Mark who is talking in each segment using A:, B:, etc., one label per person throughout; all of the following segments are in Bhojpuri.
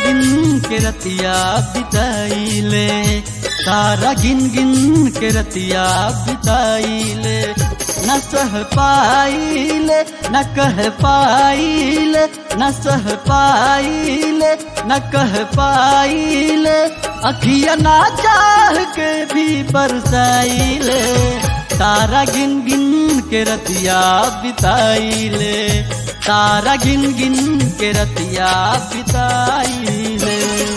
A: गिन के रतिया बिताइले तारा गिन गिन के रतिया बिताइले न सह पाइले न कह पाइले न सह पाइले न कह पाइले अखिया ना चाह के भी बरसाइले तारा गिन गिन के रतिया बिताइले तारा गिन गिन के रतिया बिताइले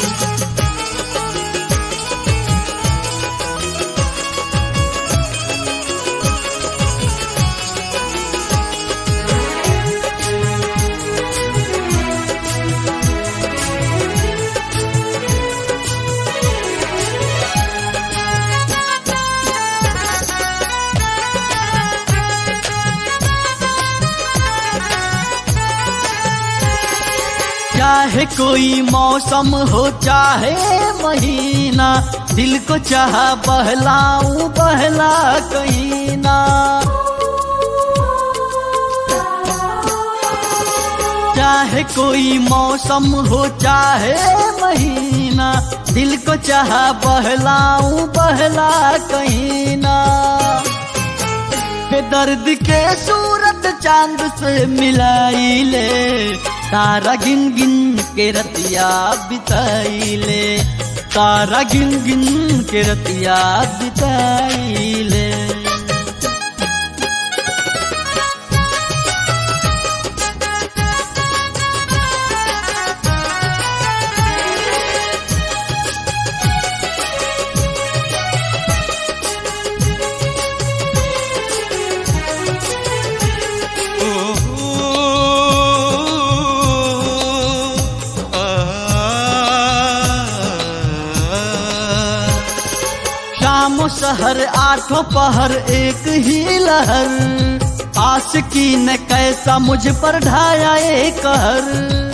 A: चाहे कोई मौसम हो चाहे महीना दिल को चाह बहलाऊं बहला कहीं ना चाहे कोई मौसम हो चाहे महीना दिल को चाह बहलाऊं बहला कहीं ना दर्द के सूरत चांद से मिलाई ले तारा गिन गिन के रतिया बिताइले तारा गिन गिन के रतिया बिताइले शाम शहर आठों पहर एक ही लहर आस की न कैसा मुझ पर ढाया एक कहर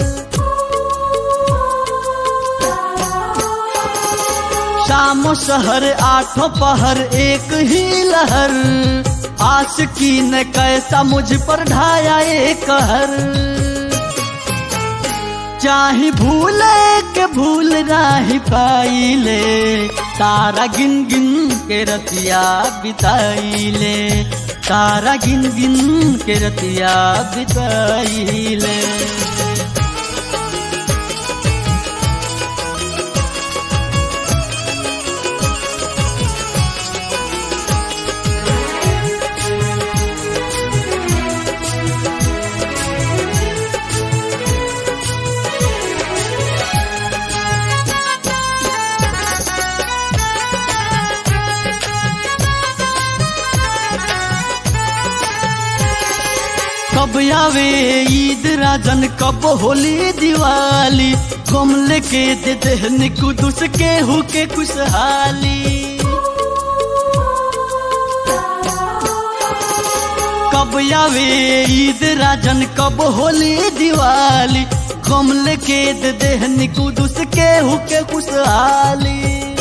A: शाम शहर आठों पहर एक ही लहर आस की न कैसा मुझ पर ढाया एक कहर चाहे भूले के भूल राही पाइले तारा गिन गिन के रतिया बिताइले तारा गिन गिन के रतिया बिताइले कब आवे ईद राजन कब होली दिवाली कम लेके दे देहन कुदुस के हुके खुशहाली कब आवे ईद राजन कब होली दिवाली कम लेके दे देहन कुदुस के हुके खुशहाली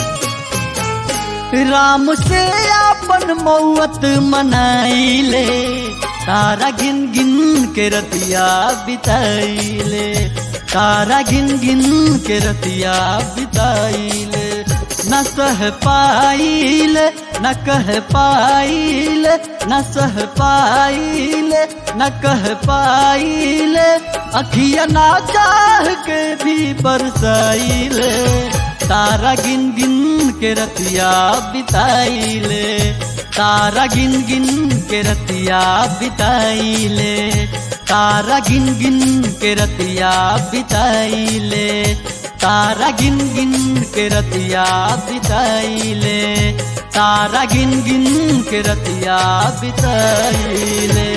A: राम से अपन मौत मनाइले तारा गिन गिन के रतिया बिताइले तारा गिन गिन के रतिया बिताइले न सह पाइले न कह पाइले न सह पाइले न कह पाइले अखिया ना चाह के भी बरसाइले तारा गिन गिन के रतिया बिताइले तारा गिन गिन के रतिया बिताइले तारा गिन गिन के रतिया बिताइले तारा गिन गिन के रतिया बिताइले तारा गिन गिन के रतिया बिताइले